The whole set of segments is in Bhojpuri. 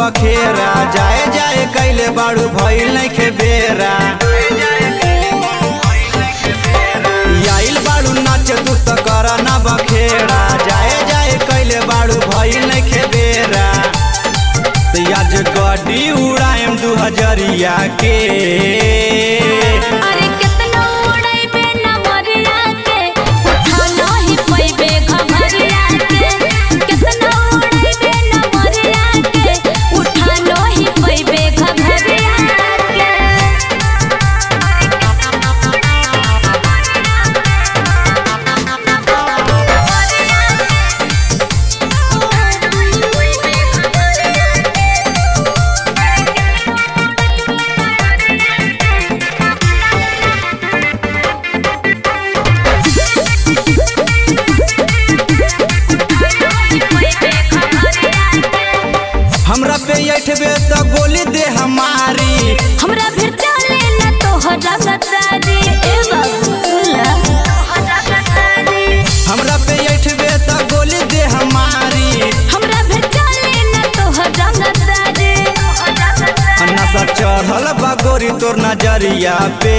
बखेरा जाए जाए कैले बाड़ू भइल नइखे बेरा आइल बाड़ू नाच तू त कर ना बखेड़ा जाए जाए कैले बाड़ू भइल नइखे बेरा त आज गड्डी उड़ाएम दू हजरिया के अरे कितना उड़ैबे नमरिया के उठा नहीं पैबे घमरिया के कितना उड़ैबे नमरिया के उठा नहीं पैबे घमरिया हमरा पे ऐठबे त गोली दे हमारी हमरा फिर चले न तोहरा गद्दारी ए बाबूला हमरा पे ऐठबे त गोली दे हमारी हमरा फिर चले न तोहरा गद्दारी नशा चढ़ल बा गोरी तोर नजरिया पे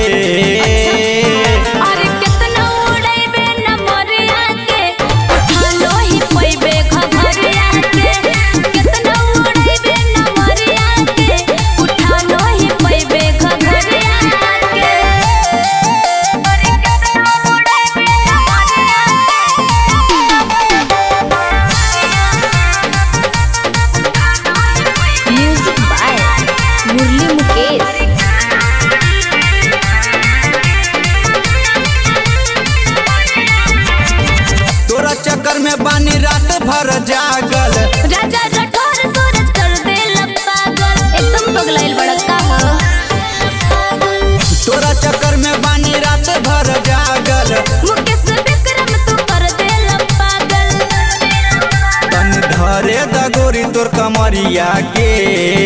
अरे कितना उड़ैबे नमरिया के उठा नहीं पैबे घघरिया के कितना उड़ैबे नमरिया के उठा नहीं पैबे घघरिया के अरे कितना उड़ैबे नमरिया के म्यूजिक बाय मुरली मुकेश तोरा चक्कर में बानी रात भर जागल राजा राठौर सूरज कर देल पागल एकदम पगलाइल बड़का हो तोरा चक्कर में बानी रात भर जागल मुकेश विक्रम तू कर देल पागल तन धरे द गोरी तोर कमरिया के